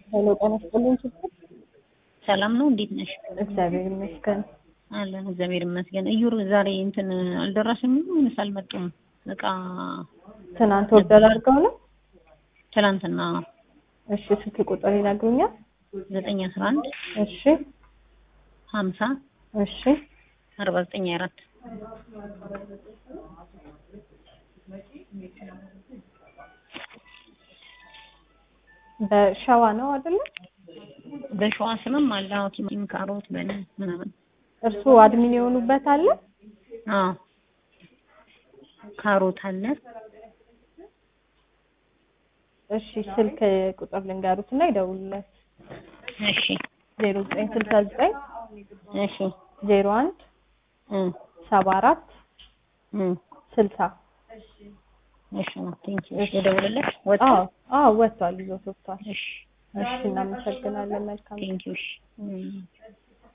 ሄሎ ጤና ይስጥልኝ ችግር ሰላም ነው። እንዴት ነሽ? እግዚአብሔር ይመስገን። አለን እግዚአብሔር ይመስገን። እዩር ዛሬ እንትን አልደረስም ወይስ አልመጡም? እቃ ትናንት ኦርደር አድርገው ነው? ትናንትና እሺ ስልክ ቁጥር ይነግሩኛል? ዘጠኝ አስራ አንድ እሺ ሀምሳ እሺ አርባ ዘጠኝ አራት በሸዋ ነው አይደለ? በሸዋ ስምም አለ። አዎ ቲማቲም፣ ካሮት፣ በን ምናምን እርሱ አድሚን የሆኑበት አለ? አዎ ካሮት አለ። እሺ ስልክ ቁጥር ልንገሩት እና ይደውሉለት። እሺ ዜሮ ዘጠኝ ስልሳ ዘጠኝ እሺ ዜሮ አንድ እ ሰባ አራት እ ስልሳ እሺ ቴንክ ዩ የደውልለት ወጣ። አዎ አዎ ወጥቷል፣ ይዞት ወጥቷል። እሺ እሺ እናመሰግናለን። መልካም ቴንክ ዩ እሺ